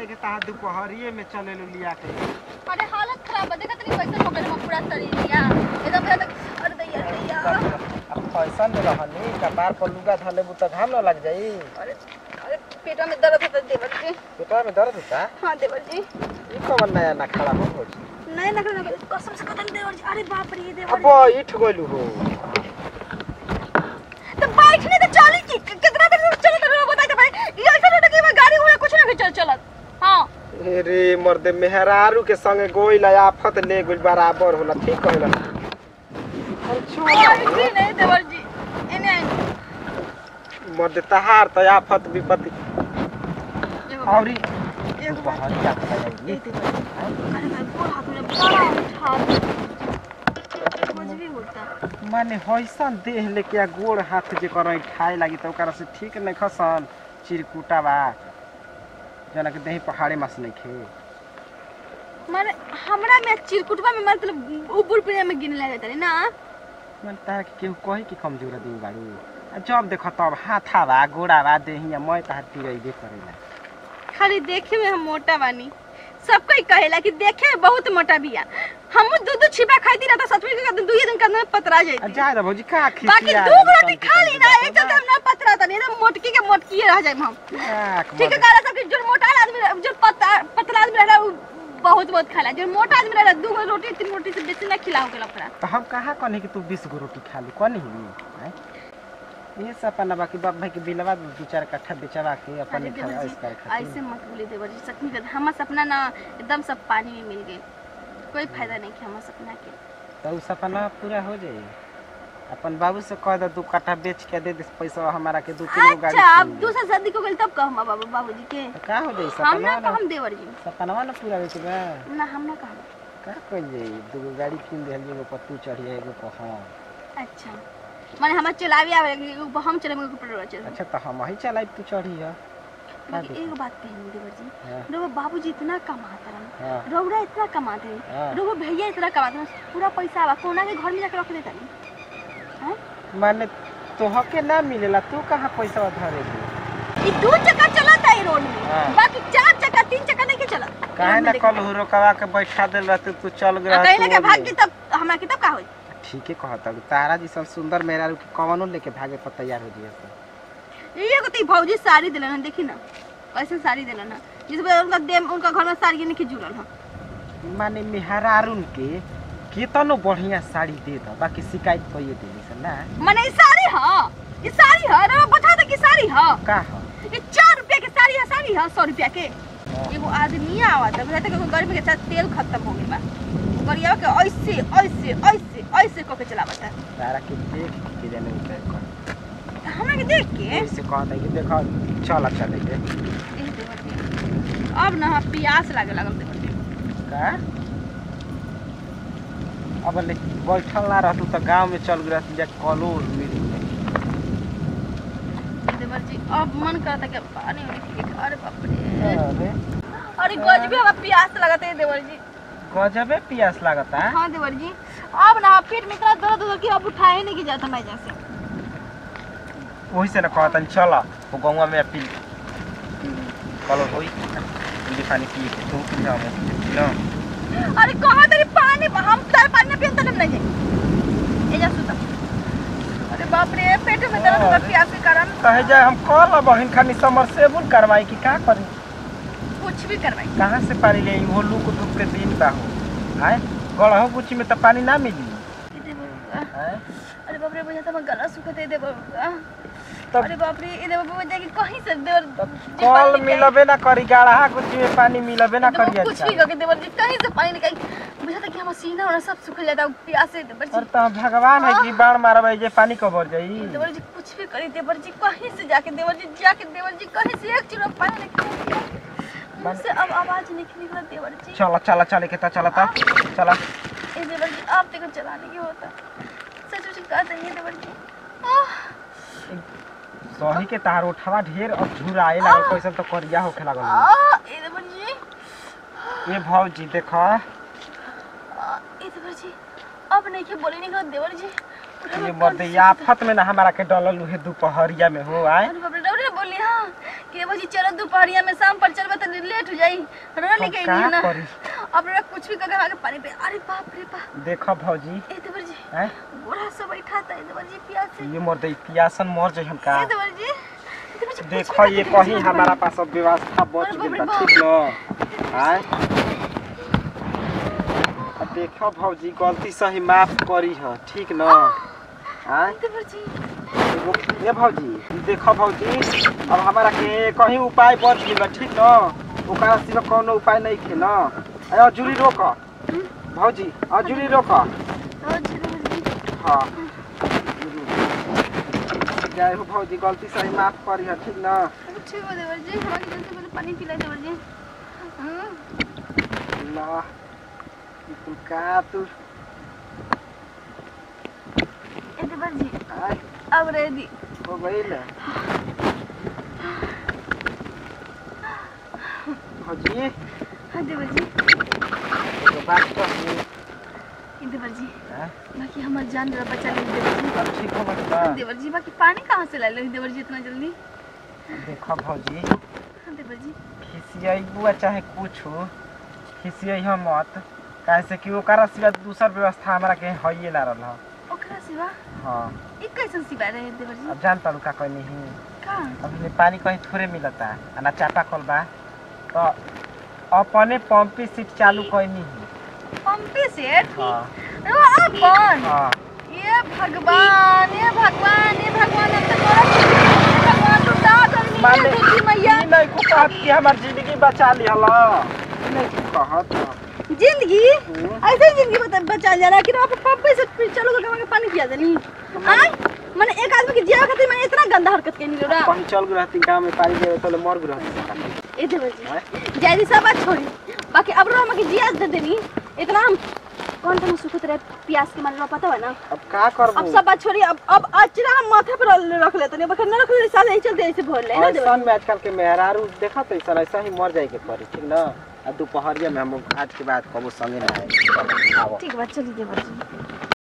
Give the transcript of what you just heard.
नहीं के ताहा दोपहरिए में चले लो लिया के अरे हालत खराब है देखत नहीं कैसे हो गए हम पूरा शरीर लिया एकदम एकदम अरे दैया दैया अब फैशन में रहनी कपार पर लुगा धले बु त घाम न लग जाई अरे अरे पेट में दर्द होता है देवर जी पेटवा में दर्द होता हाँ देवर जी ई कवन नया ना खड़ा हो हो नहीं ना करना कसम से कतन देवर जी अरे बाप रे देवर अब इठ गइलू हो तो बैठने तो चली की कितना देर से चलत रहो बता के भाई ये ऐसा लगे मैं गाड़ी घोड़ा कुछ ना भी चल चलत हाँ रे मर्दे मेहरारू के संगे गोइल आफत ले गइल बराबर होला ठीक कहला अरे जी नहीं देवर जी इन्हें मर्दे तहार त आफत विपत्ति एगो औरी एगो बात बहरी आता ए जाई देवर जी अरे मैं गोर हाथ में बड़ा उठा कुछ भी होता माने होइसन देह लेके आ गोड़ हाथ जे कर खाए लागी त ओकरा से ठीक नहीं खसन चिरकुटा बा जना के देह पहाड़े मास नहीं खे माने हमरा में चिरकुटवा में मतलब ऊपर पे में गिने लगे तनी ना मन तारा के केहू कही कि कमजोर दिन बाड़ू आ जब देख तब हाथा बा गोड़ा बा देहिया मैं तार तिरैबे करेला खाली देखे में हम मोटा बानी सब कोई कहेला कि देखे में बहुत मोटा बिया हम दूध दूध छिपा खाई रहता सच में कहते दुई दिन करने में पतरा आ जाती जाए रे भौजी का बाकी खिसिया दू गो रोटी खा ली ना एक चलते हम ना पतरा तनी ना मोटकी के मोटकी रह जाए हम ठीक है काला सब जो मोटा आदमी जो पतला पतला आदमी रहला उ बहुत बहुत खाला जो मोटा आदमी रहला दू गो रोटी तीन रोटी से बेसी ना खिलाओ के लफड़ा तो हम कहाँ कहनी कि तू बीस गो रोटी खा ली कहनी ही ये सपना बाकी बाप भाई के बिलवा दू चार कट्ठा बेचवा के अपन अरे खा देवर ऐस जी, करे खातिर ऐसे मत बोले देवर जी सच में हमारा सपना ना एकदम सब पानी में मिल गए कोई फायदा नहीं कि हमारा सपना के तो उ सपना पूरा हो जाई अपन बाबू से कह दे दू कट्ठा बेच के दे दे पैसा हमारा के दू तीन गो गाड़ी अच्छा अब किन दे। दूसरा शादी को गई तब कहम बाबू बाबूजी के तो का हो जाई हम ना सपना ना कहम देवर जी सपनवा ना पूरा हो के बा ना हम ना कहम का कइल जाई दू गो गाड़ी किन दे एगो पर तू चढ़िया एगो पर हम अच्छा माने हमार चलावे आवे कि ऊपर हम चले मगर ऊपर चले अच्छा तो हम ही चलाई तू चढ़िया का बाकी एक बात कही देवर जी हाँ रोबो बाबूजी इतना कमाते रहे हाँ रौरा इतना कमाते रहे हाँ। रोबो भैया इतना कमाते रहे पूरा पैसा आवा कोना के घर में जाके रख देता नहीं हैं माने तोहके ना मिलेला तू कहाँ पैसा धरे दे ई दू चक्का चलता है रोड में हाँ। बाकी चार चक्का तीन चक्का नहीं के चलत काहे ना कल हुरकवा के बैठा देल रहते तू चल गया कहीं ना कहीं भाग की तब हमरा की तब का होई ठीक है कहता तारा जी सब सुंदर मेरा के कवनो लेके भागे पर तैयार हो जिया सब ये को ती भौजी साड़ी दिलन है देखी ना ऐसे साड़ी दिलन है जिस वजह उनका देम उनका घर में साड़ी नहीं जुड़ल है माने मेहरारुन के केतनो बढ़िया साड़ी दे द बाकी शिकायत कइए देली से ना माने ई साड़ी है ई साड़ी है रे बता दे कि साड़ी है का ह ये चार रुपया के साड़ी है साड़ी है सौ रुपया के एगो आदमी आवत है कहते कि गर्मी के साथ तेल खत्म हो गई बा गरिया के ऐसे ऐसे ऐसे ऐसे को के चलावत है तारा के देख के जाने उतर कर हमरा के देख के ऐसे कहता कि देखो चल चले के एह देवर जी, अब ना प्यास लागे लगल देवर जी। का अब ले बैठल ना रहतू तो गांव में चल गई जा कलो मिल गई देवर जी अब मन करता कि पानी उनी पी के अरे बाप रे अरे अरे गजबे अब प्यास लगता है देवर जी गजबे पियास लागता हाँ देवर जी अब ना पेट में इतना दर्द हो कि अब उठाए नहीं की जाता मैं जैसे वही से ना कहतन चल वो गौवा में पी कलो होई पीली पानी पी के तू पी हम ना अरे कहाँ तेरी पानी हम तार पानी ना पियन तब नहीं जाए ए जा सुता अरे बाप रे पेट में दर्द होगा प्यास के कारण कहे जाए हम कल बहिन खानी समरसेबुल करवाई कि का करी कुछ भी करवाई कहाँ से पानी ले वो लूक धूप के दिन बा हो आए गढ़हो गुची में तो पानी ना मिली ए देवर बाबा, आए अरे बाप रे भैया तो मैं गला सुखत है देवर बाबा। तब अरे बाप रे ए देवर बाबा जाके कहीं से देवर जी कल पानी निकाल- मिलबे ना करी गाढ़ा गुची में पानी मिलबे ना देवर करी कुछ अच्छा भी करके देवर जी कहीं से पानी निकाल बुझा था कि हमारा सीना और सब सूख जाता है प्यास से देवर जी और तो भगवान है कि बाण मारबे जे पानी कबर जाई देवर जी कुछ भी करी देवर जी कहीं से जाके देवर जी जाके देवर जी कहीं से एक चुरा पानी निकाल मुझसे अब आवाज नहीं निकला देवर जी चला चला चले के ता चला ता चला ए देवर जी आप देखो चलाने की होता सच सच कहते हैं देवर जी आह, सही के तार उठावा ढेर अब झुराए लागल कैसन तो करिया होखे लागल आह, ए देवर जी ये भौजी देखा आह, ए देवर जी अब नहीं के बोले निकला देवर जी ये मर्दे आफत में ना हमारा के डलल उहे दोपहरिया में हो आए अरे बाप रे डरे बोली हाँ के बजी चलो दोपहरिया में शाम पर चलबे तो लेट हो जाई रोना लेके का आई ना करी? अब रे कुछ भी करके आगे पानी पे अरे बाप रे बाप देखो भौजी ए देवर जी हैं बूढ़ा सब बैठा था ए देवर जी प्यास से ये मोर दे पियासन मर जाई हम का ए देवर जी ए देवर जी, कुछ देखो भी ये करके कहीं देवर जी। हमारा पास अब व्यवस्था बच अरे गई बाप बा रे ठीक न आय अब देखो भौजी गलती सही माफ करी ह ठीक न आय ए देवर जी एगो- ये भौजी देखो भौजी अब हमारा के कहीं उपाय बच गई बा ठीक न ओकरा सिवा कोनो उपाय नहीं खे न अरे अजूरी रोक भौजी अजूरी रोक ओ जी देवर जी हाँ जय हो भौजी गलती सही माफ करी ह ठीक न ठीक हो देवर जी हमारी जल्दी से पहले पानी पिला देवर जी हम्म ला तू का तू ए देवर जी आय अब रेडी हो गईल भौजी हाँ देवर जी ये बात तो है ए देवर जी हाँ? बाकी हमार जान रहा बचा ले देवर जी अब ठीक हो बता देवर जी बाकी पानी कहाँ से ला लो देवर जी इतना जल्दी देखो भौजी हाँ देवर जी खिसियाबू चाहे कुछ हो खिसिया मत काहे से कि ओकरा सिवा दूसर व्यवस्था हमरा के हइए ना रहल ह। ओकरा सिवा हाँ एक कैसन सिवा रहे देवर जी अब जान तारू का कहीं नहीं का अभी पानी कहीं थोड़े मिलता आ ना चापा कल बा तो अपने पंपी सीट चालू कहीं नहीं पंपी सेट हाँ ओ अपन हाँ ये भगवान ये भगवान ये भगवान हम तो तोरा ये भगवान तू दाद और माने नीचे दूधी मैया ई नहीं को कहत कि हमार जिंदगी बचा ली हला ई नहीं को कहत जिंदगी हम्म। ऐसे ही जिंदगी बता बचा जा रहा है कि आप पंपे से फिर चलो तो के पानी पिया देनी आय माने एक आदमी के जिया खातिर मैंने इतना गंदा हरकत कइनी रे कहीं चल गई रहती गाँव में पानी देवे तो मर गई रहती ए देवर जी जैदी सब बात छोड़ी बाकी अब रो हम के जिया दे देनी इतना हम कौन कौन सुखत रहे प्यास के मारे पता है ना अब का करबू अब सब बात छोड़ी अब अब अचरा हम माथे पर रख लेते नहीं बखर न रख ले साल ऐसे चलते ऐसे भर ले ना देवर ऐसा में आजकल के मेहरारू देखा तो ऐसा ऐसा ही मर जाए के पड़ी ठीक ना आ दोपहरिया में हम आज के बाद कबो संगे ना आए आओ ठीक बात चलिए देवर जी